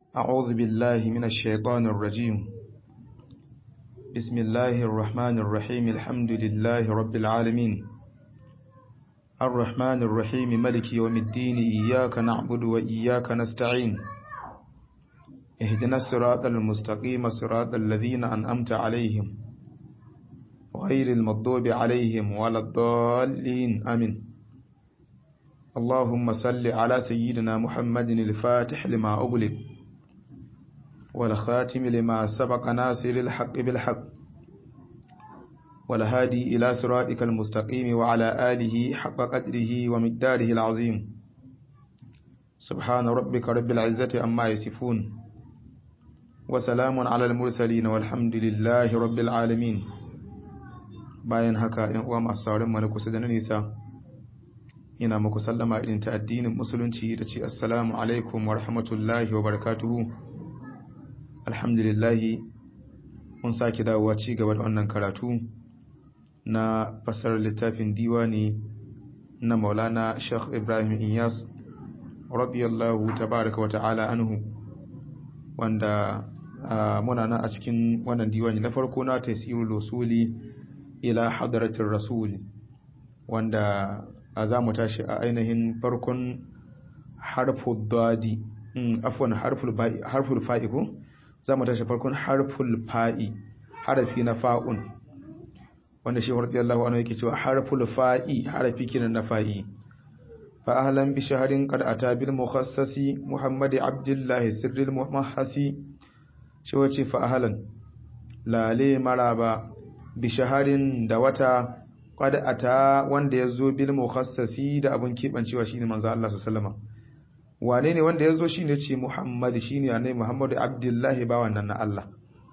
أعوذ بالله من الشيطان الرجيم بسم الله الرحمن الرحيم الحمد لله رب العالمين الرحمن الرحيم ملك يوم الدين إياك نعبد وإياك نستعين اهدنا الصراط المستقيم صراط الذين أنأمت عليهم غير المغضوب عليهم ولا الضالين آمين اللهم صل على سيدنا محمد الفاتح لما أغلق والخاتم لما سبق ناصر الحق بالحق والهادي إلى صراطك المستقيم وعلى آله حق قدره ومقداره العظيم سبحان ربك رب العزة أما يصفون وسلام على المرسلين والحمد لله رب العالمين bayan haka ‘yan uwa masu sauran mana kusa da na nisa ina muku sallama irin ta addinin musulunci da ce assalamu alaikum wa rahmatullahi wa barakatuhu alhamdulillahi mun sake dawowa ci gaba da wannan karatu na fasar littafin diwani na maulana sheikh ibrahim inyas radiyallahu tabaraka wa ta'ala anhu wanda muna nan a cikin wannan diwani na farko na tasirul usuli ila hadratir rasul wanda a za mu tashi a ainihin farkon harful dadi afwan harful fa'i ko za mu tashi farkon harful fa'i harafi na fa'un wanda shi warti Allah wani yake cewa harful fa'i harafi kinan na fa'i fa ahlan bi shahrin qad ata bil mukhassasi muhammad abdullah sirril muhassi shi wace fa ahlan lale maraba bi shaharin da wata qad ata wanda yazo bil mukhassasi da abun kibancewa shine manzo Allah sallallahu alaihi wasallam wane ne wanda yazo shine ce Muhammad shine annabi Muhammad Abdullahi ba wannan na Allah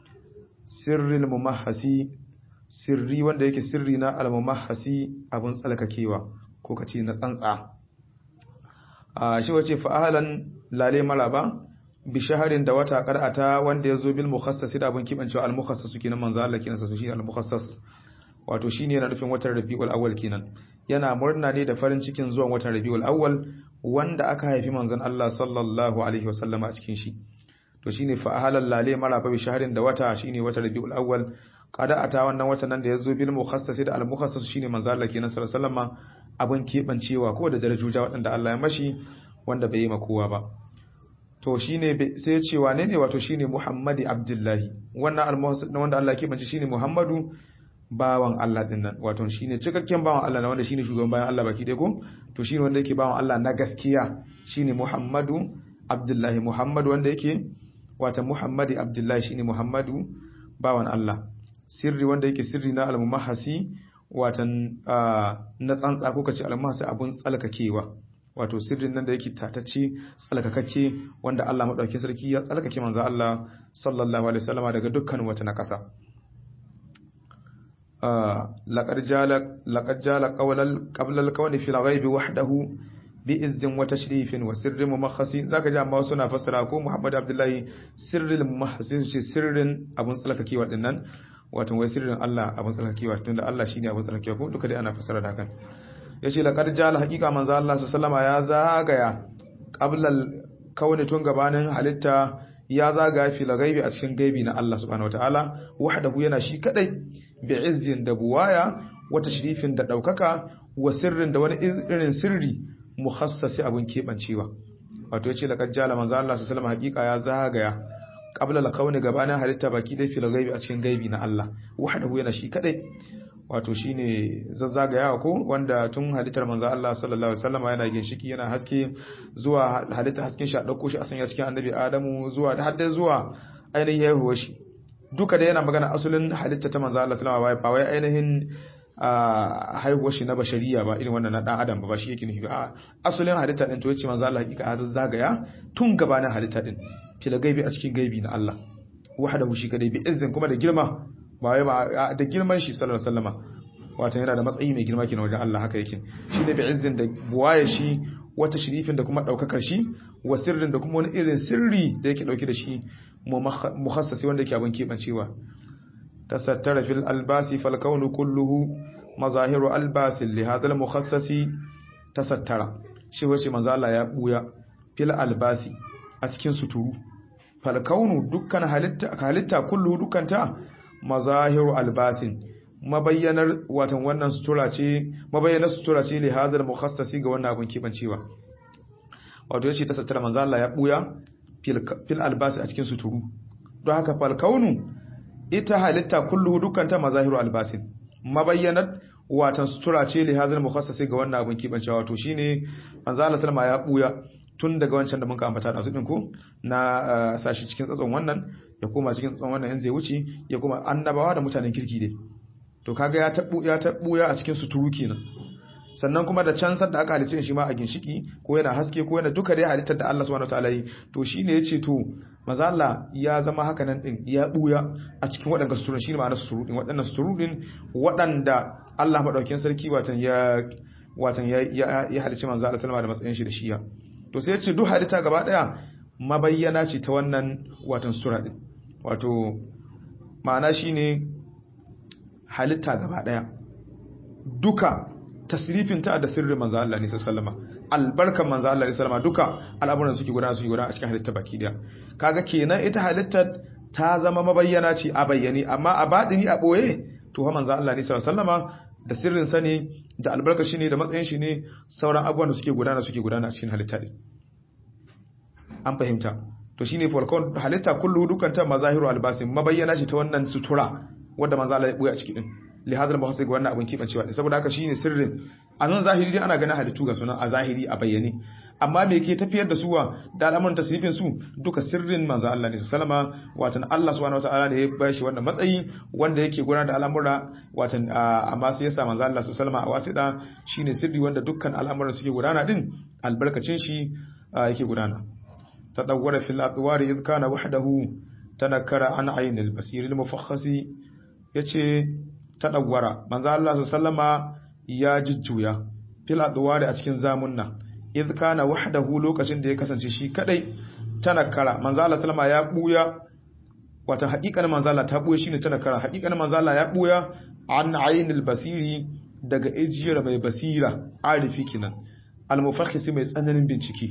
sirril mumahhasi sirri wanda yake sirri na al mumahhasi abun tsalkakewa ko kace na tsantsa a shi wace fa ahlan lale maraba bi shaharin da wata qara'ata wanda yazo bil mukhassasi da abun kibancewa al mukhassas kenan manzo Allah kenan sa shine al mukhassas wato shine yana nufin watan Rabiul Awwal kenan yana murna ne da farin cikin zuwan watan Rabiul Awwal wanda aka haifi manzon Allah sallallahu alaihi wasallam a cikin shi to shine fa ahalal lale maraba bi shahrin da wata shine watan Rabiul Awwal kada ata wannan watan nan da yazo bil mukhassas da al mukhassas shine manzon Allah kenan sallallahu alaihi wasallam abun kebancewa ko da darajoja waɗanda Allah ya mashi wanda bai yi ma kowa ba to shine sai ya ce wane ne wato shine Muhammadi Abdullahi wannan al wanda Allah ya kebance shine Muhammadu bawan Allah din nan wato shine cikakken bawan Allah na wanda shine shugaban bayan Allah baki dai ko to shine wanda yake bawan Allah na gaskiya shine Muhammadu Abdullahi Muhammadu wanda yake wato Muhammadi Abdullahi shine Muhammadu bawan Allah sirri wanda yake sirri na al-mumahhasi watan na tsantsa ko kace al-mumahhasi abun tsalkakewa wato sirrin nan da yake tatacce tsalkakake wanda Allah madaukakin sarki ya tsalkake manzo Allah sallallahu alaihi wasallama daga dukkan wata nakasa لقد جال لقد جال قول قبل الكون في الغيب وحده بإذ وتشريف وسر ممخص ذاك جاء ما سنا فسر ko Muhammad Abdullahi sirril muhassis ce sirrin abun tsalkakewa dinnan wato wai sirrin Allah abun tsalkakewa tunda Allah shine abun tsalkakewa ko duka dai ana fasara da hakan yace laqad jala haqiqa manzo Allah sallama ya zagaya qabla kauni tun gabanin halitta ya zagaya fil ghaibi a cikin gaibi na Allah subhanahu wataala wahdahu yana shi kadai bi'izzin da buwaya wata shirifin da ɗaukaka wa sirrin da wani irin sirri mukhassasi abun keɓancewa wato yace laqad jala manzo Allah sallallahu alaihi wasallam ya zagaya qabla al-kauni gabanin halitta baki dai fil ghaibi a cikin gaibi na Allah wahdahu yana shi kadai wato shine zazzagayawa ko wanda tun halittar manzo Allah sallallahu alaihi wasallam yana ginshiki yana haske zuwa halitta hasken shi a dauko shi a sanya cikin annabi Adamu zuwa da hadda zuwa ainihin yahuwa shi duka da yana magana asulin halitta ta manzo Allah sallallahu alaihi wasallam ba wai ainihin haihuwar shi na bashariya ba irin wannan na dan adam ba shi yake nufi ba asulin halitta din to yace manzo Allah hakika ya zagaya tun gabanin halitta din fil gaibi a cikin gaibi na Allah wahdahu shi kadai bi izzin kuma da girma ba wai ba da girman shi sallallahu alaihi wasallama wato yana da matsayi mai girma kenan wajen Allah haka yake shi ne bi izzin da buwaye shi wata shirifin da kuma daukakar shi wa sirrin da kuma wani irin sirri da yake dauke da shi mukhassasi wanda yake abin kebancewa tasattara fil albasi fal kaunu kulluhu mazahiru albasin li hadha al mukhassasi tasattara shi wace manzo Allah ya buya fil albasi a cikin suturu falkaunu dukkan halitta halitta kullu dukkanta mazahiru albasin mabayyanar watan wannan sutura ce mabayyanar sutura ce li hadal mukhassasi ga wannan abun kibancewa wato yace ta sattara manzo Allah ya buya fil albasi a cikin suturu don haka falkaunu ita halitta kullu dukkanta mazahiru albasin mabayyanar watan sutura ce li hadal mukhassasi ga wannan abun kibancewa wato shine manzo Allah sallama ya buya tun daga wancan da muka ambata da su din ko na sashi cikin tsatson wannan ya koma cikin tsatson wannan in zai wuce ya koma annabawa da mutanen kirki dai to kaga ya tabu ya tabu ya a cikin suturu kenan sannan kuma da can da aka halice shi ma a ginshiki ko yana haske ko yana duka dai halittar da Allah subhanahu wataala yi to shine yace to maza Allah ya zama haka nan din ya buya a cikin waɗanda suturun shine ma'anar suturu din waɗannan suturu din waɗanda Allah madaukakin sarki watan ya watan ya ya halice manzo Allah sallama da matsayin shi da shiya to sai yace duk halitta gaba daya mabayyana ce ta wannan watan sura din wato ma'ana shine halitta gaba daya duka tasrifin ta da sirrin manzo Allah ne sallama albarkan manzo Allah ne sallama duka al'amuran suke gudana suke gudana a cikin halitta baki daya kaga kenan ita halittar ta zama mabayyana ce a bayyane amma a badini a boye to ha manzo Allah ne sallama da sirrin sa ne da albarka shi ne da matsayin shi ne sauran abubuwan da suke gudana suke gudana a cikin halitta din an fahimta to shine falcon halitta kullu dukanta mazahiru albasin mabayyana shi ta wannan sutura wanda manzo Allah ya buya a ciki din li hadal mahasi ga wannan abin kibancewa saboda haka shine sirrin a nan zahiri dai ana ganin halittu ga sunan a zahiri a bayyane amma me ke tafiyar da suwa da al'amuran tasrifin su duka sirrin manzo Allah ne sallama watan Allah subhanahu wataala ne ya bashi wannan matsayi wanda yake gudanar da al'amura watan amma sai yasa manzo Allah sallama a wasida shine sirri wanda dukkan al'amuran suke gudana din albarkacin shi yake gudana tadawwara fil atwari idh kana wahdahu tanakkara an aynil basiril mufakhasi yace tadawwara manzo Allah sallama ya jujjuya fil atwari a cikin zamunna idh kana wahdahu lokacin da ya kasance shi kadai tanakkara manzo Allah sallama ya buya wata haƙiƙanin manzo Allah ta buya shine tanakkara haƙiƙanin manzo Allah ya buya an aynil basiri daga ijiyar mai basira arifi kinan al-mufakhis mai tsananin bincike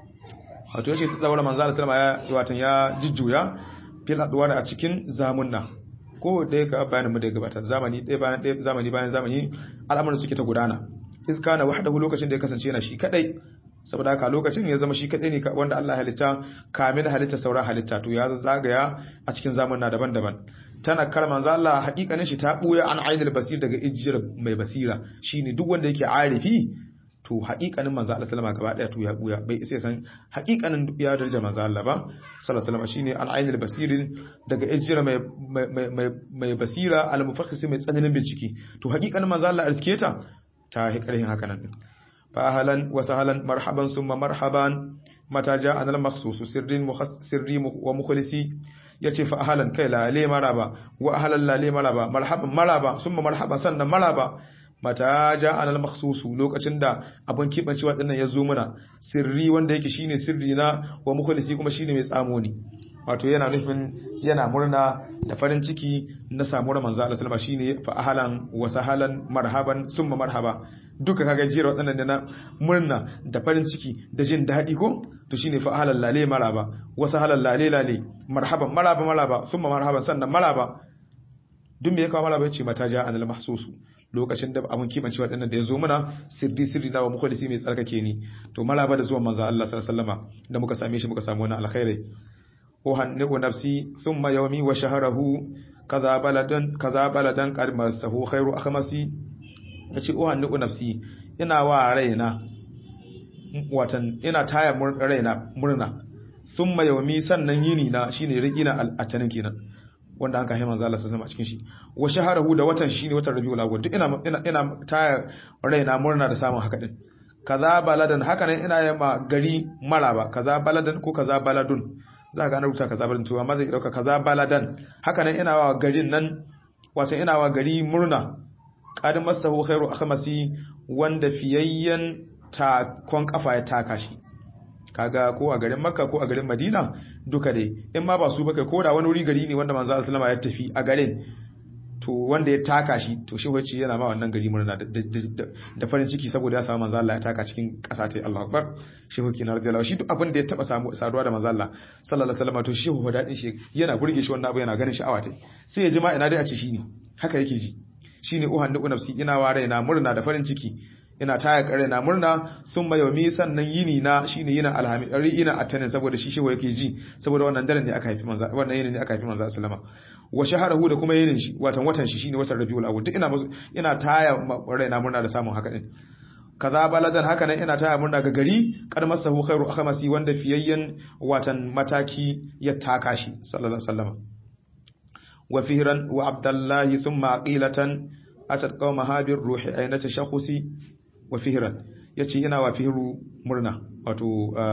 wato yace ta daura manzo Allah sallama ya watan ya jujjuya fil adwar a cikin zamunna ko da ka bayanin mu da gabata zamani ɗaya bayan ɗaya zamani bayan zamani al'amuran suke ta gudana iz kana wahdahu lokacin da ya kasance yana shi kadai saboda haka lokacin ya zama shi kadai ne wanda Allah halitta kamin halitta sauran halitta to ya zagaya a cikin zamanna daban-daban tana kar manzo Allah hakikanin shi ta buya an ainul basir daga ijjir mai basira shine duk wanda yake arifi to hakikanin manzo Allah sallama gaba daya to ya buya bai isa san hakikanin ya daraja manzo Allah ba sallallahu alaihi shine an ainul basir daga ijjir mai mai mai basira al mufakhis mai tsananin bincike to hakikanin manzo Allah asketa ta hikarhin haka nan fa ahlan wa sahlan marhaban summa marhaban mata ja'ana al makhsus sirrin sirri wa mukhlisi yace fa ahlan kai la le maraba wa ahlan la le maraba marhaban maraba summa marhaban sannan maraba mata ja'ana al makhsus lokacin da abun kibancewa dinnan ya zo mana sirri wanda yake shine sirri na wa mukhlisi kuma shine mai tsamo ne wato yana nufin yana murna da farin ciki na samuwar manzo Allah sallama shine fa ahlan wa sahalan marhaban summa marhaba duka kaga jira wadannan da na murna da farin ciki da jin daɗi ko to shine fa ahlan lale maraba wa sahalan lale lale marhaban maraba maraba summa marhaban sannan maraba duk me ya kawo maraba yace mata ja anil mahsusu lokacin da abun kimanci waɗannan da ya zo mana sirri sirri na wa mukhlisi mai tsarkake ni to maraba da zuwan manzo Allah sallallahu alaihi wasallama da muka same shi muka samu wannan alkhairi أهنئ نفسي ثم يومي وشهره كذا بلدا كذا بلدا قد مسه خير أخمسي yace uhannu nafsi ina wa raina watan ina taya raina murna thumma yawmi sannan yini na shine rigina al-atanin kenan wanda an kai manzo Allah sallallahu alaihi cikin shi wa shaharahu da watan shine watan Rabiul Awwal duk ina ina ina taya raina murna da samun haka din kaza baladan haka nan ina yamma gari maraba kaza baladan ko kaza baladun za ka ana rubuta kaza baladun to amma zai dauka kaza baladan haka nan ina wa garin nan wato ina wa gari murna qad masahu khairu akhmasi wanda fiyayyen takon kafa ya taka shi kaga ko a garin makka ko a garin madina duka dai in ma ba su baka ko da wani wuri gari ne wanda manzo sallama ya tafi a garin to wanda ya taka shi to shi wacce yana ma wannan gari murna da farin ciki saboda ya samu manzo Allah ya taka cikin ƙasa ta Allahu Akbar shi hoki na radiyallahu shi duk abin da ya taba samu saduwa da manzo Allah sallallahu alaihi wasallam to shi ho dadin shi yana burge shi wannan abu yana ganin sha'awa tai sai ya ji ma ina dai a ce shi ne haka yake ji shine uhan da nafsi ina wa raina murna da farin ciki ina taya kare na murna sun mai yomi sannan yini na shine yina alhami ari ina atanin saboda shi shewa yake ji saboda wannan daren ne aka haifi manzo wannan yini ne aka haifi manzo sallama wa shaharahu da kuma yinin shi watan watan shi shine watan rabiul awwal duk ina ina taya raina murna da samun haka din kaza baladan haka nan ina taya murna ga gari kar masahu khairu akhmasi wanda fiyayyen watan mataki ya taka shi sallallahu alaihi wasallam wa fihran wa abdullahi thumma aqilatan atat qaumaha bir ruhi ayna tashakhusi wa fihran yace ina wa fihru murna wato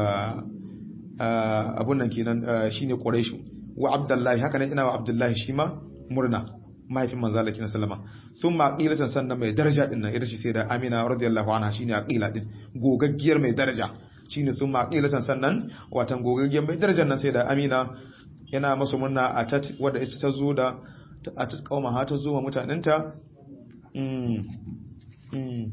abun nan kenan shine quraishu wa abdullahi haka nan ina wa abdullahi shi ma murna mahaifin manzo Allah kina sallama thumma aqilatan sannan mai daraja din nan ita ce sai da Amina radiyallahu anha shine aqila din gogaggiyar mai daraja shine thumma aqilatan sannan watan gogaggiyar mai darajar nan sai da Amina yana masa murna a tat wanda ita ta zo da a tat kauma ha ta zo ma mutanenta mm mm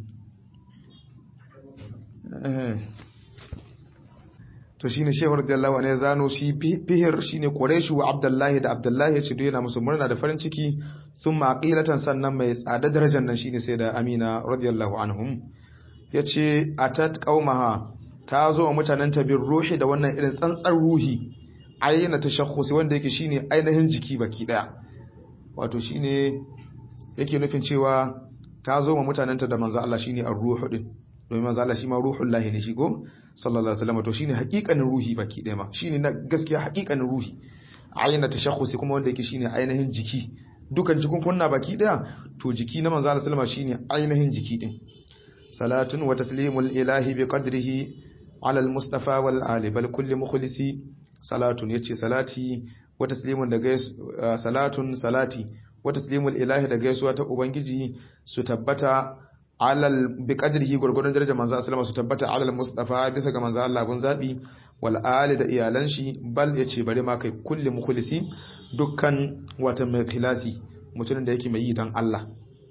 to shine shehu radiyallahu anhu zano shi bihir shine quraishu wa abdullahi da abdullahi ya ce duk yana musu murna da farin ciki thumma aqilatan sannan mai tsada darajar nan shine sai da amina radiyallahu anhum yace atat qaumaha ta zo wa mutanen ta bin ruhi da wannan irin tsantsar ruhi ayyana tashakhusi wanda yake shine ainihin jiki baki daya wato shine yake nufin cewa ta zo wa mutanen ta da manzo Allah shine ar-ruhu din domin manzo Allah shi ma ruhul lahi ne shi ko sallallahu alaihi wasallam to shine hakikanin ruhi baki ɗaya ma shine na gaskiya hakikanin ruhi ayyana tashakhusi kuma wanda yake shine ainihin jiki dukan cikin kunna baki ɗaya to jiki na manzo Allah sallama shine ainihin jiki din salatun wa taslimul ilahi bi qadrihi ala al-mustafa wal ali bal kulli mukhlisi salatun yace salati wa taslimun da gais salatun salati wa taslimul ilahi da gaisuwa ta ubangiji su tabbata alal bi qadrihi gurgurun darajar manzo sallama su tabbata alal mustafa bisa ga manzo Allah bun zabi wal ali da iyalan shi bal yace bari ma kai kulli mukhlisi dukkan wata mai khilasi mutumin da yake mai yi dan Allah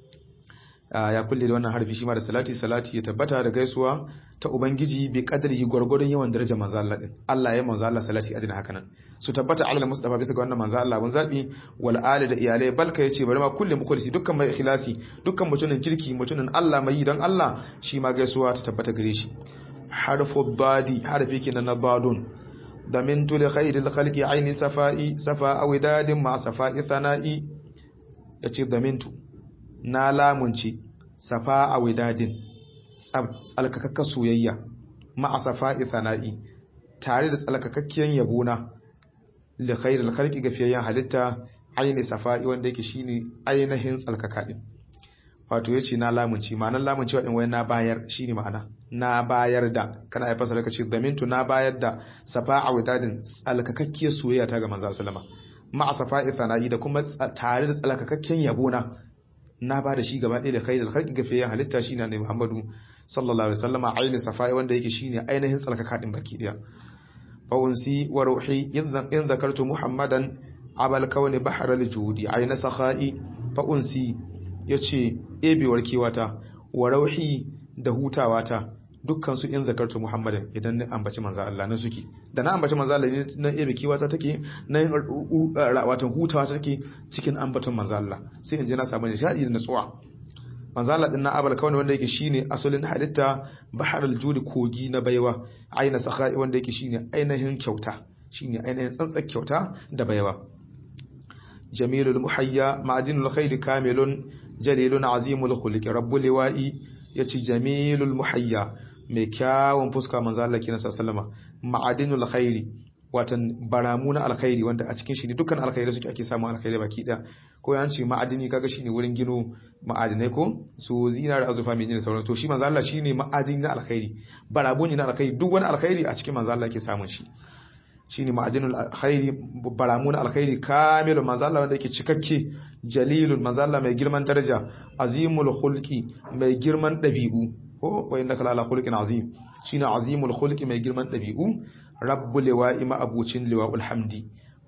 ya kulle da wannan harfi shi ma da salati salati ya tabbata da gaisuwa ta ubangiji bi qadrihi gurgurun yawan darajar manzo Allah din Allah ya manzo Allah salati adina haka nan su tabbata alal mustafa bisa ga wannan manzo Allah bun zabi wal ali da iyalai balka yace bari ma kulli mukhlisi dukkan mai ikhlasi dukkan mutumin kirki mutumin Allah mai yi dan Allah shi ma gaisuwa ta tabbata gare shi harfu badi harfi kenan na badun damintu li khairil khalqi aini safai safa awidadin ma safai thana'i yace damintu na lamunci safa awidadin tsalkakakkar soyayya ma'a safa'i thana'i tare da tsalkakakkiyar yabona li khairil khalqi gafiyayyan halitta aini safa'i wanda yake shine ainihin tsalkaka din wato yace na lamunci ma'anar lamunci wa din wai na bayar shine ma'ana na bayar da kana ai fasara kace damintu na bayar da safa'a wadadin tsalkakakkiyar soyayya ta ga manzo sallama ma'a safa'i thana'i da kuma tare da tsalkakakken yabona na ba da shi gaba ɗaya da khairul khalqi gafiyayyan halitta shine annabi Muhammadu sallallahu alaihi wasallama aini safa'i wanda yake shine ainihin tsalkaka din baki daya فأنسي وروحي إن ذكرت محمدا عبى الكون بحر الجود عين سخائي فأنسي yace ebewar kiwata wa rauhi da hutawata dukkan su in zakartu muhammadan idan na ambaci manzo Allah na suke da na ambaci manzo Allah na ebe kiwata take na watan hutawa take cikin ambaton manzo Allah sai in je na samu nishadi da natsuwa manzo Allah din na abal kawai wanda yake shine asalin halitta baharul judi kogi na baiwa aina sakhai wanda yake shine ainihin kyauta shine ainihin tsantsar kyauta da baiwa jamilul muhayya ma'adinul khair kamilun jalilun azimul khuluqi rabbul liwa'i yace jamilul muhayya mai kyawun fuska manzo Allah kina sallama ma'adinul khairi watan baramu na alkhairi wanda a cikin shi ne dukkan alkhairi suke ake samu alkhairi baki da ko yan ce ma'adini kaga shine wurin gino ma'adinai ko su zinar azufa mai da sauran to shi manzo Allah shine ma'adini na alkhairi barabu ne na alkhairi duk wani alkhairi a cikin manzo Allah ke samun shi shine ma'adinul alkhairi baramu na alkhairi kamilun manzo Allah wanda yake cikakke jalilun manzo Allah mai girman daraja azimul khulqi mai girman dabi'u ko wa innaka la khulqin azim shine azimul khulqi mai girman dabi'u rabbul liwa'i ma abucin liwa'ul hamdi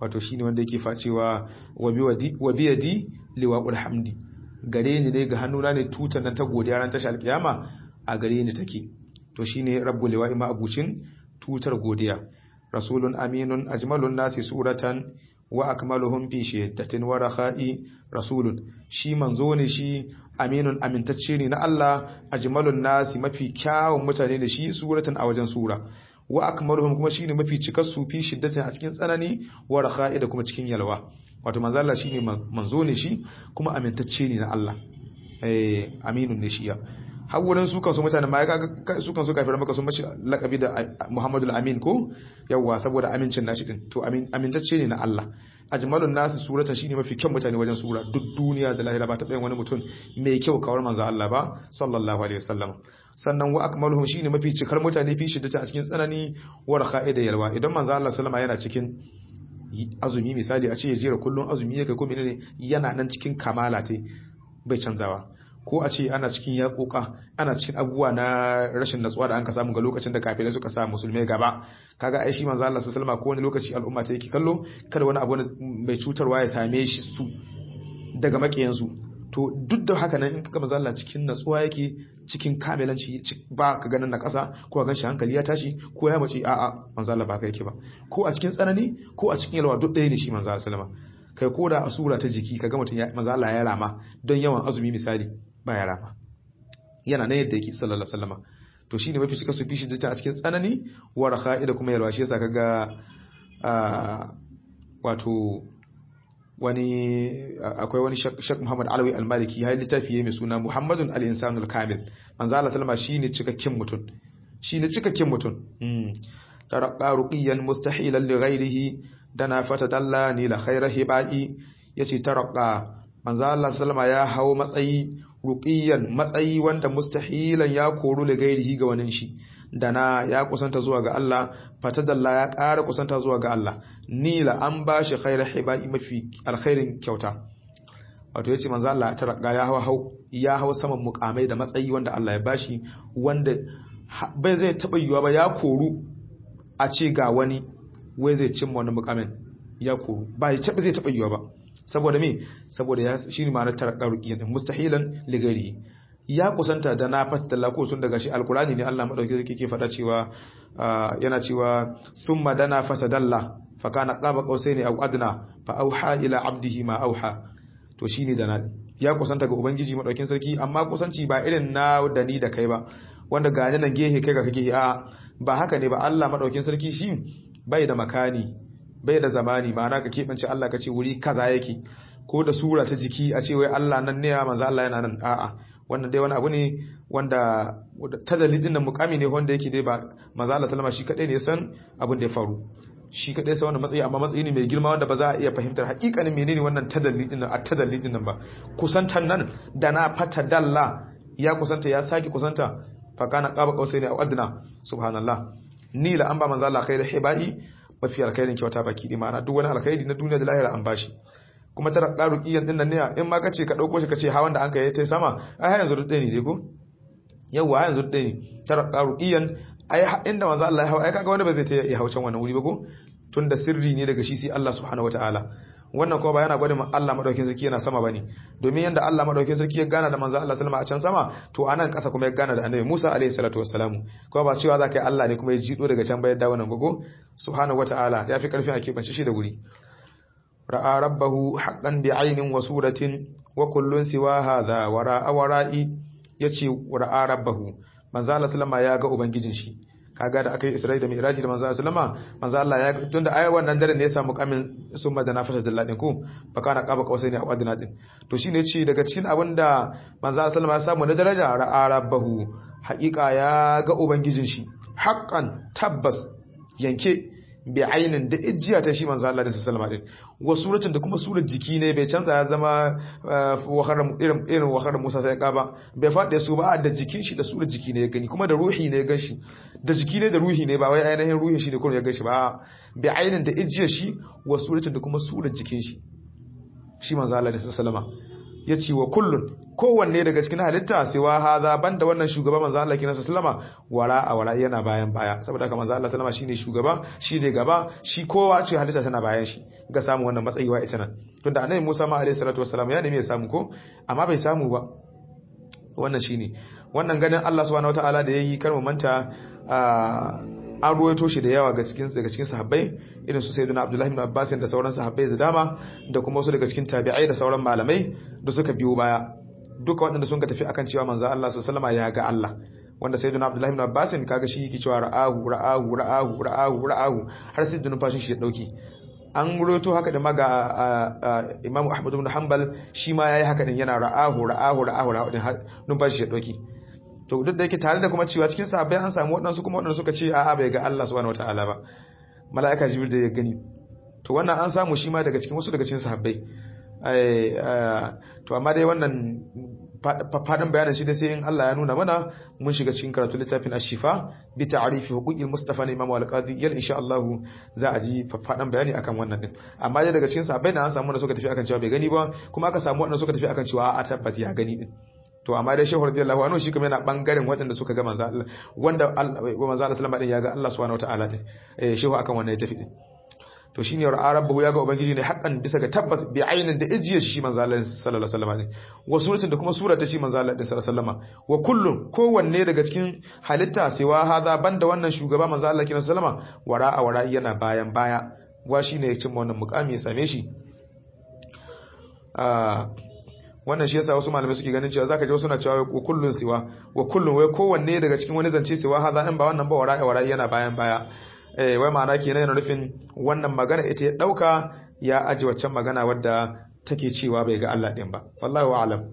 wato shine wanda yake facewa wa biyadi liwa'ul hamdi gare ni ne ga hannuna ne tutan nan ta godiya ran tashi alkiyama a gare ni take to shine rabbul liwa'i ma abucin tutar godiya rasulun aminun ajmalun nasi suratan wa akmaluhum fi shiddatin wa rakha'i rasulun shi manzo ne shi aminun amintacce ne na Allah ajmalun nasi mafi kyawun mutane da shi suratan a wajen sura wa akmaluhum kuma shine mafi cikar su fi shiddatin a cikin tsanani wa rakha'i da kuma cikin yalwa wato manzo Allah shine manzo ne shi kuma amintacce ne na Allah eh aminun ne shi ya har wurin su kansu mutane ma su kansu kafiran maka sun mashi lakabi da Muhammadu al-Amin ko yawa saboda amincin nashi din to amintacce ne na Allah ajmalun nasu suratan shine mafi kyan mutane wajen sura duk duniya da lahira ba ta wani mutum mai kyau kawar manzo Allah ba sallallahu alaihi wasallam sannan wa akmaluhum shine mafi cikar mutane fi shiddata a cikin tsanani wa rakha'i da yalwa idan manzo Allah sallama yana cikin azumi misali a ce ya jera kullun azumi yake ko menene yana nan cikin kamala ta bai canzawa ko a ce ana cikin yaƙoƙa ana cikin abubuwa na rashin natsuwa da an ka samu ga lokacin da kafirai suka sa musulmai gaba kaga ai shi manzo Allah sallallahu alaihi ko wani lokaci al'umma ta yake kallo kada wani abu mai cutarwa ya same shi su daga makiyan su to duk da haka nan in kaga manzo Allah cikin natsuwa yake cikin kamilanci ba ka ganin na ƙasa ko ka ganshi hankali ya tashi ko ya mace a'a manzo Allah ba ka yake ba ko a cikin tsanani ko a cikin yalwa duk ɗaya ne shi manzo Allah sallallahu alaihi kai ko da a sura ta jiki kaga mutum manzo Allah ya rama don yawan azumi misali baya rama yana nan yadda yake sallallahu alaihi wasallam to shine mafi cika su fishi jita a cikin tsanani wa rakha'i da kuma yalwa shi yasa kaga wato wani akwai wani Sheikh Muhammad Alawi Al-Maliki ya littafi mai suna Muhammadun al-Insanul Kamil manzo Allah sallama shine cikakken mutum shine cikakken mutum tarqa ruqiyan mustahilan li ghairihi dana fatadalla ni la khayra hibai yace tarqa manzo Allah sallama ya hawo matsayi ruqiyan matsayi wanda mustahilan ya koru da gairihi ga wani shi dana ya kusanta zuwa ga Allah fatadalla ya ƙara kusanta zuwa ga Allah nila an bashi khairu hibai mafi alkhairin kyauta wato yace manzo Allah ta raga ya hawo ya hawo saman mukamai da matsayi wanda Allah ya bashi wanda bai zai taba yiwa ba ya koru a ce ga wani wai zai cimma wani mukamin ya koru ba zai taba yiwa ba saboda me saboda ya shi ne ma'anar tarakka ruqiyan mustahilan ligari ya kusanta da na fata ko sun daga shi alkurani ne Allah madauki zai ke faɗa cewa yana cewa summa dana fasadalla fa kana qaba qausaini aw adna fa auha ila abdihi ma auha to shine dana ya kusanta ga ubangiji madaukin sarki amma kusanci ba irin na da ni da kai ba wanda ga nan gehe kai ga kake a ba haka ne ba Allah madaukin sarki shi bai da makani bai da zamani ma'ana ka keɓance Allah ka ce wuri kaza yake ko da sura ta jiki a ce wai Allah nan ne manzo Allah yana nan a'a wannan dai wani abu ne wanda tadalli din nan mukami ne wanda yake dai ba manzo Allah sallama shi kadai ne san abin da ya faru shi kadai sai wannan matsayi amma matsayi ne mai girma wanda ba za a iya fahimtar hakikanin menene wannan tadalli din nan a tadalli din nan ba kusantan nan da na fata dalla ya kusanta ya saki kusanta fa kana qaba qausaini aw adna subhanallah ni la an ba manzo Allah khairu hibai mafi alkhairin kyauta baki ɗi ma'ana duk wani alkhairi na duniya da lahira an bashi kuma tara ƙaru ƙiyan ɗin nan ne in ma kace ka ɗauko shi ka ce hawan da an kai ta sama ai yanzu duk ɗaya ne dai ko yawwa yanzu duk ɗaya ne tara ƙaru ƙiyan ai inda manzo Allah ya hawa ai kaga wanda ba zai ta ya haucan wannan wuri ba ko tunda sirri ne daga shi sai Allah subhanahu wataala wannan kuma ba yana gwada Allah madaukakin sarki yana sama bane domin yanda Allah madaukakin sarki ya gana da manzo Allah sallama a can sama to anan kasa kuma ya gana da Annabi Musa alaihi salatu wassalamu kuma ba cewa zaka yi Allah ne kuma ya jido daga can bayan dawo nan gogo subhanahu wataala ya fi karfin a keɓance shi da guri ra'a rabbahu haqqan bi'aynin wa suratin wa kullun siwa hadha wara'a wara'i yace ra'a rabbahu manzo Allah sallama ya ga ubangijin shi kaga da aka yi Isra'i da Mi'raji da manzo sallama manzo Allah ya tunda ai wannan dare ne ya samu kamin summa da nafata da ladin ku fakana qaba qausaini a wadina din to shine ce daga cikin abinda manzo sallama ya samu na daraja ra'a rabbahu haqiqa ya ga ubangijin shi haqqan tabbas yanke bi ainin da ijiya ta shi manzo Allah da sallama din wa suratin da kuma surar jiki ne bai canza ya zama wakar irin irin wakar Musa sai ka ba bai fade su ba da jikin shi da surar jiki ne ya gani kuma da ruhi ne ya ganshi da jiki ne da ruhi ne ba wai ainihin ruhin shi ne kuma ya ganshi ba bi ainin da ijiya shi wa suratin da kuma surar jikin shi shi manzo Allah da sallama ya ce wa kullun kowanne daga cikin halitta sai wa haza banda wannan shugaba manzo Allah kina sallama wara a wara yana bayan baya saboda haka manzo Allah sallama shine shugaba shi ne gaba shi kowa ce halitta tana bayan shi ga samu wannan matsayi wa ita nan tunda annabi Musa ma alaihi salatu wassalam ya nemi ya samu ko amma bai samu ba wannan shine wannan ganin Allah subhanahu wataala da yayi kar mu manta an ruwaito shi da yawa ga cikin daga cikin sahabbai irin su sayyidina Abdullah ibn Abbas da sauran sahabbai da dama da kuma wasu daga cikin tabi'ai da sauran malamai da suka biyo baya duka waɗanda sun ka tafi akan cewa manzo Allah sallallahu alaihi ya ga Allah wanda sayyidina Abdullah ibn Abbas kaga shi yake cewa ra'ahu ra'ahu ra'ahu ra'ahu ra'ahu har sai numfashin shi ya dauke an ruwaito haka da maga Imam Ahmad ibn Hanbal shi ma yayi haka din yana ra'ahu ra'ahu ra'ahu ra'ahu din numfashi shi ya dauke to duk da yake tare da kuma cewa cikin sahabbai an samu waɗansu kuma waɗanda suka ce a'a bai ga Allah subhanahu wataala ba mala'ika jibril da ya gani to wannan an samu shi ma daga cikin wasu daga cikin sahabbai to amma dai wannan faɗin bayanin shi da sai in Allah ya nuna mana mun shiga cikin karatu littafin ashifa bi ta'rifi huquqil mustafa na imamu al-qadi yal insha Allah za a ji faɗin bayani akan wannan din amma dai daga cikin sahabbai na an samu da suka tafi akan cewa bai gani ba kuma aka samu wanda suka tafi akan cewa a tabbas ya gani din to amma dai shehu radiyallahu anhu shi kuma yana bangaren waɗanda suka ga manzo Allah wanda manzo Allah sallama din ya ga Allah subhanahu wataala din eh shehu akan wannan ya tafi din to shine ra'a rabbahu ya ga ubangiji ne hakan bisa ga tabbas bi ainin da ijiye shi manzo Allah sallallahu alaihi wasallam wa suratin da kuma surata shi manzo Allah sallallahu alaihi wasallam wa kullun kowanne daga cikin halitta sai wa hada banda wannan shugaba manzo Allah sallallahu alaihi wasallam wara'a wara yana bayan baya wa shine ya cimma wannan mukami ya same shi wannan shi yasa wasu malamai suke ganin cewa zaka ji wasu na cewa wa kullun siwa wa kullun wai kowanne daga cikin wani zance siwa haza in ba wannan ba wara'i wara'i yana bayan baya eh wai ma'ana kenan yana nufin wannan magana ita ya dauka ya aji waccan magana wadda take cewa bai ga Allah din ba wallahi a'lam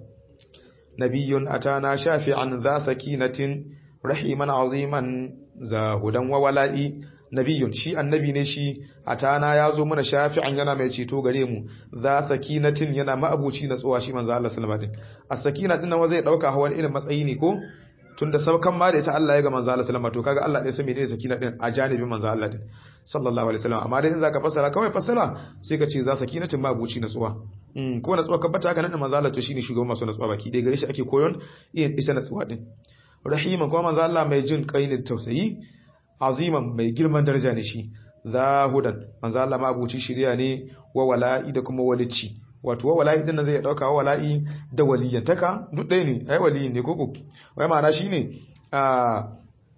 nabiyyun atana shafi'an dha sakinatin rahiman aziman zahudan wa wala'i nabiyun shi annabi ne shi atana ya zo mana shafi'an yana mai ceto gare mu za sakinatin yana ma'abuci na tsowa shi manzo Allah sallallahu alaihi wasallam as-sakina din nan zai dauka hawan irin matsayi ne ko tunda saukan ma da ita Allah ya ga manzo Allah sallallahu alaihi wasallam to kaga Allah ne sai menene sakina din a janibin manzo Allah din sallallahu alaihi wasallam amma dai in zaka fassara kawai fassara sai ka ce za sakinatin ma'abuci na tsowa mm ko na tsowa ka bata haka nan manzo Allah to shine shugaban masu na tsowa baki dai gare shi ake koyon ita na tsowa din rahima kuma manzo Allah mai jin kai ne tausayi aziman mai girman daraja ne shi zahudan manzo Allah mabuci shiriya ne wa wala'i da kuma walici wato wa wala'i din nan zai dauka wa wala'i da waliyantaka duk ɗaya ne ai waliyin ne koko wai ma'ana shine a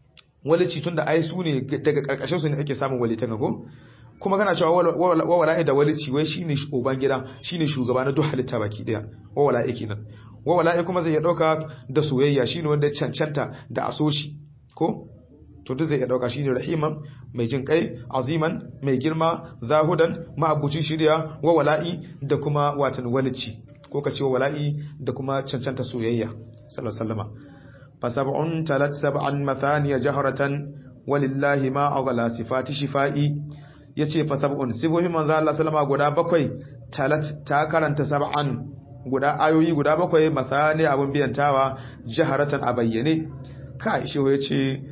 walici tunda ai su ne daga karkashin su ne ake samun walitaka ko kuma kana cewa wa wala'i da walici wai shine uban gida shine shugaba na duk halitta baki daya wa wala'i kenan wa wala'i kuma zai dauka da soyayya shine wanda cancanta da asoshi ko to duk zai iya dauka shine rahiman mai jin kai aziman mai girma zahudan ma'abucin shirya wa wala'i da kuma watan walici ko ka ce wa wala'i da kuma cancanta soyayya sallallahu alaihi wasallam fa sab'un talat sab'an mathaniya jahratan walillahi ma aghla sifati shifai yace fa sab'un sibohi manzo Allah sallama guda bakwai talat ta karanta sab'an guda ayoyi guda bakwai mathani abun biyantawa jaharatan a bayyane kai shi yace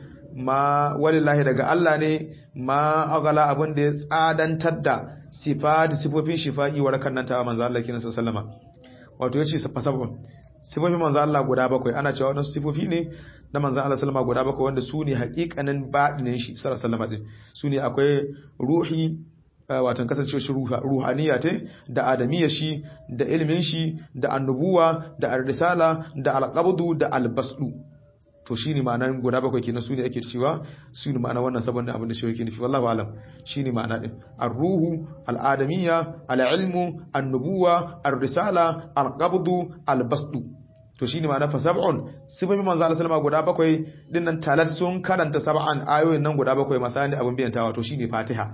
ma walillahi daga Allah ne ma agala abin da ya tsadantar da sifati sifofin shifa'i warakan nan ta manzo Allah kina sallama wato yace safa sabon sifofin manzo Allah guda bakwai ana cewa wannan sifofi ne na manzo Allah sallama guda bakwai wanda su ne haƙiƙanin baɗinin shi sallallahu alaihi wasallam su ne akwai ruhi watan kasancewa shi ruhaniya ta da adamiyya shi da ilimin shi da annubuwa da ar-risala da al-qabdu da al-basdu to shi ne ma'anar guda bakwai kenan su ne ake cewa su ne ma'ana wannan sabon abin da shi yake nufi wallahu alam shi ne ma'ana din ar-ruhu al-adamiyya al-ilmu an-nubuwa ar-risala al-qabdu al-basdu to shi ne ma'ana fa sab'un sifafi manzo Allah sallama guda bakwai din nan talat sun karanta sab'an ayoyin nan guda bakwai masani abin biyantawa to shine fatiha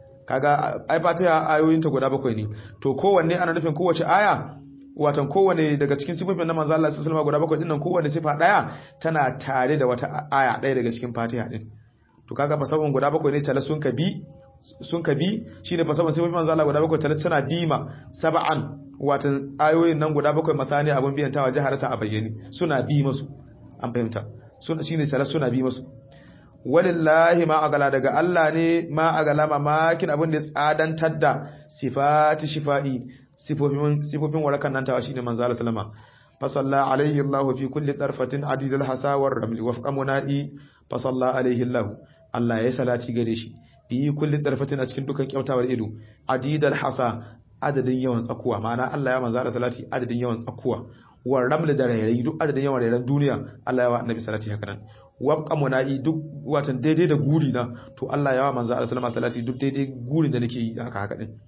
kaga ai fatiha ayoyin ta guda bakwai ne to kowanne ana nufin kowace aya watan kowane daga cikin sifofin na manzo Allah sallallahu alaihi guda bakwai dinnan kowane sifa daya tana tare da wata aya daya daga cikin Fatiha din to kaga fasabun guda bakwai ne tala sun kabi sun kabi shine fasabun sifofin manzo Allah guda bakwai tala tana bima sab'an watan ayoyin nan guda bakwai masani abun biyan tawa jaharata a bayyane suna bi masu an fahimta suna shine tala suna bi masu walillahi ma agala daga Allah ne ma agala mamakin abin da tsadantar da sifati shifa'i sifofin sifofin warakan nan tawa shine manzo Allah sallama fa salla alaihi Allah fi kulli darfatin adidul hasawar ramli wafqa munai fa salla alaihi Allah Allah ya salati gare shi fi kulli darfatin a cikin dukan kyautawar ido adidul hasa adadin yawan tsakuwa ma'ana Allah ya manzo Allah salati adadin yawan tsakuwa wa ramli da rairayi duk adadin yawan rairayin duniya Allah ya wa annabi salati haka nan wabqa munai duk watan daidai da guri na to Allah ya wa manzo Allah sallama salati duk daidai gurin da nake yi haka haka din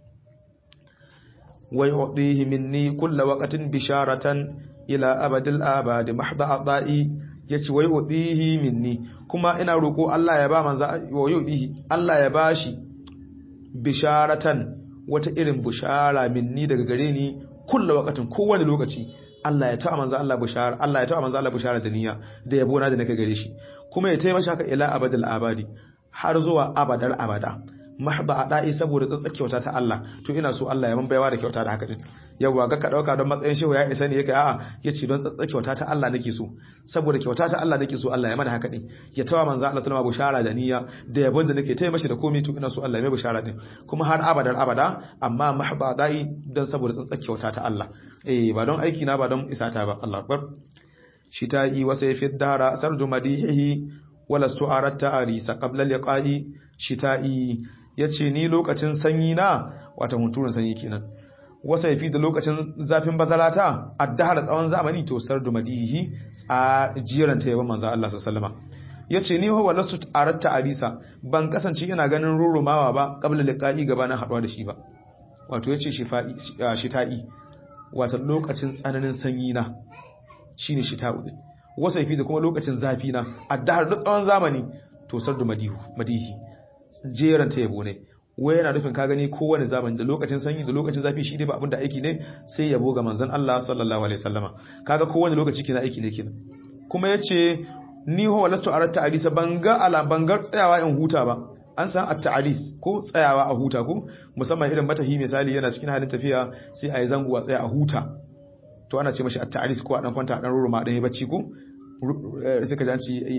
ويعطيه مني كل وقت بشارة إلى أبد الآباد محض أعضائي yace wai udihi minni kuma ina roko Allah ya ba manzo wa yudihi Allah ya bashi bisharatan wata irin bushara minni daga gare ni kullu waqatin kowane lokaci Allah ya ta manzo Allah bushara Allah ya ta manzo Allah bushara da niyya da yabo na da nake gare shi kuma ya taimaka haka ila abadul abadi har zuwa abadar abada mahba a da'i saboda tsatsar kyauta ta Allah to ina so Allah ya man baiwa da kyauta da haka din yawa ga ka dauka don matsayin shehu ya isa ne yake a'a yace don tsatsar kyauta ta Allah nake so saboda kyauta ta Allah nake so Allah ya mana haka din ya tawa manzo Allah sallama bushara da niyya da yabon da nake taya mashi da komai to ina so Allah ya mai bushara din kuma har abadar abada amma mahba da'i don saboda tsatsar kyauta ta Allah eh ba don aiki na ba don isata ba Allah akbar shi ta yi wasa fi dara sardu madihi walastu aratta arisa qabla liqa'i shita'i ya ce ni lokacin sanyi na wata hunturun sanyi kenan wasa yafi da lokacin zafin bazalata addahar tsawon zamani to sardu madihi a jiran ta yaban manzo Allah sallallahu ya ce ni huwa lasu aratta arisa ban kasance ina ganin rurumawa ba qabla liqa'i gabanin haduwa da shi ba wato yace shifa'i shita'i wato lokacin tsananin sanyi na shine shita'u din wasa yafi da kuma lokacin zafi na addahar da tsawon zamani to sardu madihu madihi jeran ta yabo ne wai yana nufin ka gani kowane zamani da lokacin sanyi da lokacin zafi shi dai ba abin da aiki ne sai yabo ga manzon Allah sallallahu alaihi wasallama kaga kowane lokaci kina aiki ne kenan kuma yace ni ho walastu aratta hadisa banga ala bangar tsayawa in huta ba an san at-ta'alis ko tsayawa a huta ko musamman irin matahi misali yana cikin halin tafiya sai ayi zango a tsaya a huta to ana ce mashi at-ta'alis ko a dan kwanta a dan ruruma dan yi bacci ko sai ka ji an ci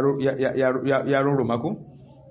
yaron ruma ko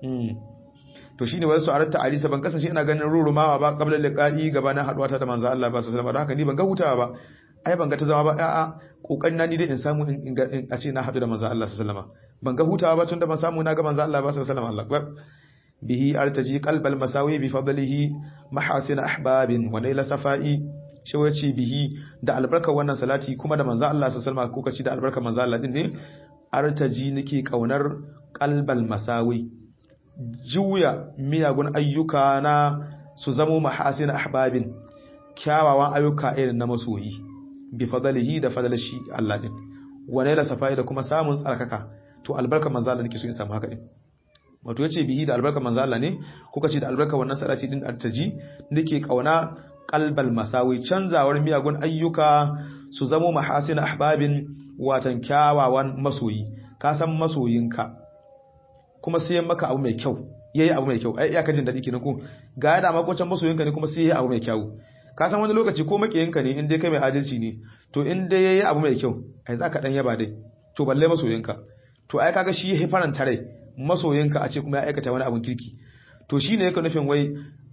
to shine wasu aratta alisa ban kasance ina ganin rurumawa ba qabla liqa'i gabanin haduwa ta da manzo Allah ba sallallahu alaihi haka ni ban ga hutawa ba ai ban ga ta zama ba a'a kokarin na ni dai in samu in a ce na hadu da manzo Allah sallallahu alaihi ban ga hutawa ba tunda ban samu na ga manzo Allah ba sallallahu alaihi wasallam bihi artaji qalbal masawi bi fadlihi mahasin ahbabin wa layla safai shi wace bihi da albarkar wannan salati kuma da manzo Allah sallallahu alaihi wasallam ko kace da albarkar manzo Allah din ne artaji nake kaunar qalbal masawi juya miyagun ayyuka na su zamo mahasin ahbabin kyawawan ayyuka irin na masoyi bi fadalihi da fadalashi Allah din wane la safai da kuma samun tsarkaka to albarkar manzo Allah nake so in samu haka din wato yace bihi da albarkar manzo Allah ne kuka ce da albarkar wannan salati din artaji nake kauna qalbal masawi canzawar miyagun ayyuka su zamo mahasin ahbabin watan kyawawan masoyi ka san masoyinka kuma sai maka abu mai kyau yayi abu mai kyau ai iya kajin dadi kenan ko ga ya da makocin masoyinka ne kuma sai yayi abu mai kyau ka san wani lokaci ko makiyinka ne in dai kai mai adalci ne to in dai yayi abu mai kyau ai zaka dan yaba dai to balle masoyinka to ai kaga shi ya faranta rai masoyinka a ce kuma ya aikata wani abun kirki to shine yake nufin wai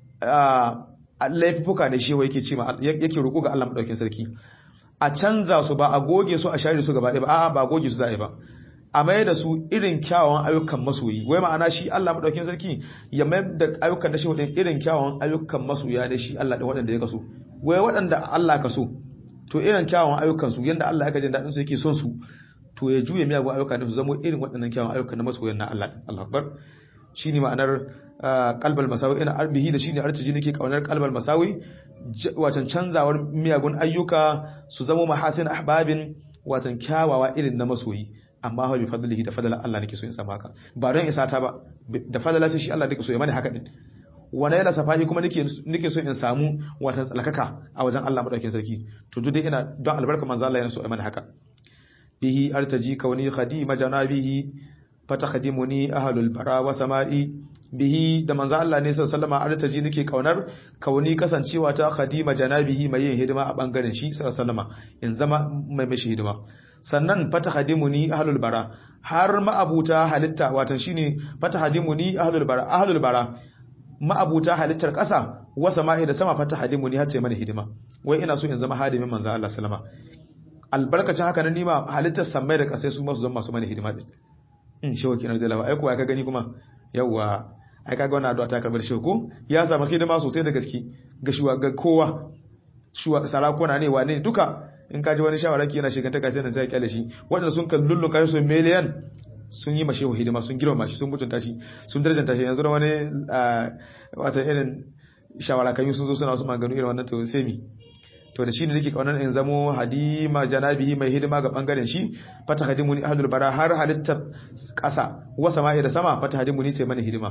a laifuka ne shi wai yake ce yake roko ga Allah madaukakin sarki a canza su ba a goge su a share su gaba ɗaya ba a'a ba goge su za a yi ba a mai da su irin kyawawan ayyukan masoyi wai ma'ana shi Allah madaukakin sarki ya mai da ayyukan da shi wadin irin kyawawan ayyukan masoya da shi Allah da waɗanda ya kaso wai waɗanda Allah ka so to irin kyawawan ayyukan su yanda Allah ya jin dadin su yake son su to ya juye miyagun ayyuka da su zama irin waɗannan kyawawan ayyukan na masoyan na Allah Allah akbar shine ma'anar qalbal masawi ina arbihi da shine artiji nake kaunar qalbal masawi watan canzawar miyagun ayyuka su zama mahasin ahbabin watan kyawawa irin na masoyi amma ha bi fadlihi da fadlan Allah nake so in samu haka ba don isa ta ba da fadlan shi Allah nake so ya mani haka din wani yana safahi kuma nake nake so in samu watan tsalkaka a wajen Allah madaukakin sarki to duk dai ina don albarka manzo Allah yana so ya mani haka bihi artaji kauni khadima janabihi fatakhadimuni ahlul bara wa sama'i bihi da manzo Allah ne sallallahu alaihi artaji nake kaunar kauni kasancewa ta khadima janabihi mai yin hidima a bangaren shi sallallahu in zama mai mishi hidima sannan fata hadimuni ahlul bara har ma'abuta halitta watan shine fata hadimuni ahlul bara ahlul bara ma'abuta halittar ƙasa wa sama'i da sama fata hadimu ni hace mana hidima wai ina so in zama hadimin manzo Allah sallama albarkacin haka na nima halittar samai da kasai su masu zama masu mana hidima din in shewa kinar da lawa ai kuwa ka gani kuma yawa ai kaga wannan addu'a ta karbar shewa ko ya samu hidima sosai da gaske ga shuwa ga kowa shuwa sarakuna ne wane duka in ka ji wani shawara ki yana shiganta kai sai sai kyale shi wanda sun kallullu kai su miliyan sun yi mashi hidima sun girma shi sun mutunta shi sun darajanta shi yanzu da wani wata irin shawara kan sun zo suna wasu maganu irin wannan to sai mi to da shi ne nake kaunar in zamo hadima janabihi mai hidima ga bangaren shi fata hadimu ni ahlul bara har halittar kasa wa sama'i da sama fata hadimu ni sai mana hidima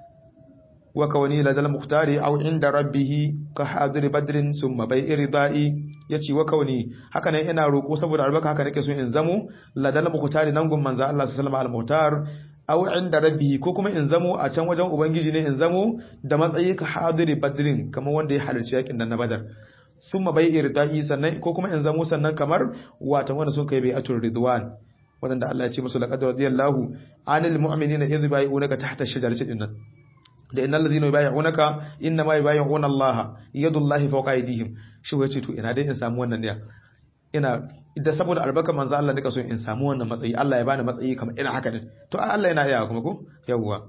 wa kawani ladal muhtari aw inda rabbih ka hadir badrin summa bai'i ridai yace wa kawani haka nan ina roko saboda albaka haka nake so in zamo ladal muhtari nan gun manzo Allah sallallahu alaihi wasallam al-muhtar aw inda rabbihi ko kuma in zamo a can wajen ubangiji ne in zamo da matsayi ka hadiri badrin kamar wanda ya halarci yakin nan na badar summa bai irdai sannan ko kuma in zamo sannan kamar watan wanda sun kai bai'atul ridwan wanda Allah ya ce musu laqad radiyallahu anil mu'minina idh bai'unaka tahta ash-shajarati dinnan da innal ladhina yubayyi'unaka inna ma yubayyi'una Allah yadullahi fawqa aydihim shi wace to ina dai in samu wannan ne ina da saboda albarkar manzo Allah nika so in samu wannan matsayi Allah ya bani matsayi kamar ina haka din to Allah yana iya kuma ko yawwa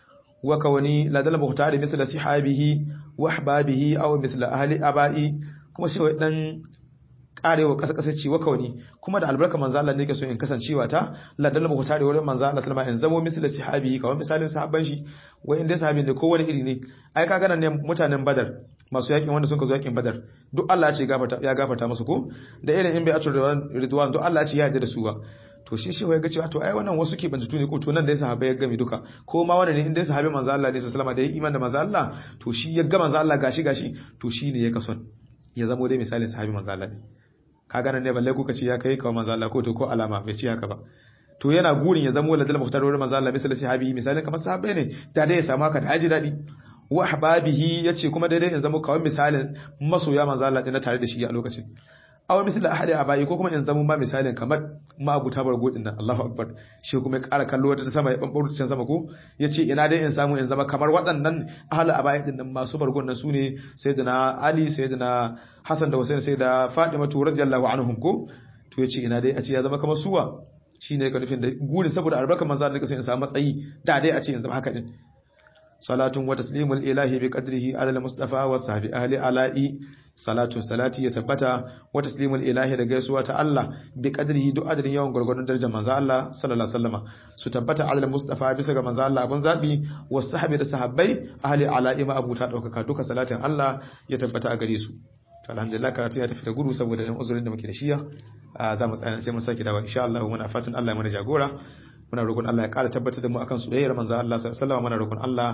wa kawani ladal muhtari misla sihabihi wa ahbabihi aw misla ahli abai kuma shi dan karewa kasa kasa ci wa kawani kuma da albarkar manzo Allah nika so in kasancewa ta ladal muhtari wurin manzo Allah sallama in zamo misla sihabihi kamar misalin sahabban shi wai inda sahabin da kowane iri ne ai kaga nan ne mutanen badar masu yakin wanda sun ka zo yakin badar duk Allah ya ce ya gafarta musu ko da irin in bai atur ridwan duk Allah ya ce ya yarda da su ba to shi shi ya ga cewa to ai wannan wasu ke bantutu ne ko to nan da ya sahabbai ya gami duka ko ma wannan ne in dai sahabi manzo Allah ne sallallahu alaihi da ya iman da manzo Allah to shi ya ga manzo Allah gashi gashi to shi ne ya kason ya zamo dai misalin sahabi manzo Allah ne kaga nan ne balle kuka ce ya kai kawo manzo Allah ko to ko alama bai ce haka ba to yana gurin ya zamo ladal muhtar wurin manzo Allah misali sahabi misalin kamar sahabbai ne da dai ya samu haka da haji dadi wa ahbabihi yace kuma daidai in zama kawai misalin masoya manzo Allah din tare da shi a lokacin aw misal ahadi abai ko kuma in zama ma misalin kamar ma abu tabar godin nan Allahu akbar shi kuma ya ƙara kallo wata sama ya bambaro can sama ko yace ina dai in samu in zama kamar waɗannan ahli abai din nan masu bargon nan sune sayyidina Ali sayyidina Hassan da Hussein sayyida Fatima radiyallahu anhum ko to yace ina dai a ce ya zama kamar suwa shine ka nufin da gurin saboda albarkar manzo Allah in samu matsayi da dai a ce in zama haka din salatun wa taslimul ilahi bi qadrihi ala al-mustafa wa sahbi ahli ala'i salatun salati ya tabbata wa taslimul ilahi da gaisuwa ta Allah bi qadrihi duk adadin yawan gurgurdun darajar manzo Allah sallallahu alaihi wasallama su tabbata ala al-mustafa bisa ga manzo Allah abun zabi wa sahbi da sahabbai ahli ala'i ma abuta daukaka duka salatin Allah ya tabbata a gare su to alhamdulillah karatu ya tafi da gudu saboda dan uzurin da muke da shiya za mu tsaya sai mun saki dawa insha Allah muna fatan Allah ya mana jagora muna roƙon Allah ya ƙara tabbatar da mu akan soyayyar manzo Allah sallallahu alaihi wasallam muna roƙon Allah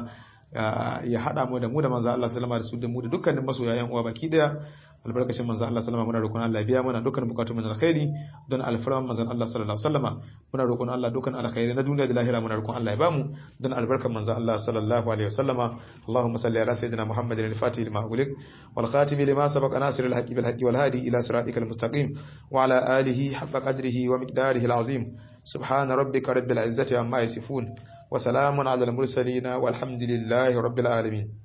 ya hada mu da mu da manzo Allah sallallahu alaihi wasallam da su da mu da dukkanin masoya yan uwa baki daya albarkacin manzo Allah sallallahu alaihi wasallam muna roƙon Allah ya biya mana dukkan bukatun mu na alkhairi don alfarman manzo Allah sallallahu alaihi wasallam muna roƙon Allah dukkan alkhairi na duniya da lahira muna roƙon Allah ya bamu don albarkan manzo Allah sallallahu alaihi wasallam Allahumma salli ala sayyidina Muhammadin al-Fatih lima ughliq wal khatim lima sabaqa nasir al-haqqi bil haqqi wal hadi ila siratikal mustaqim wa ala alihi haqqa qadrihi wa miqdarihi al-azim سبحان ربك رب العزة عما يصفون وسلام على المرسلين والحمد لله رب العالمين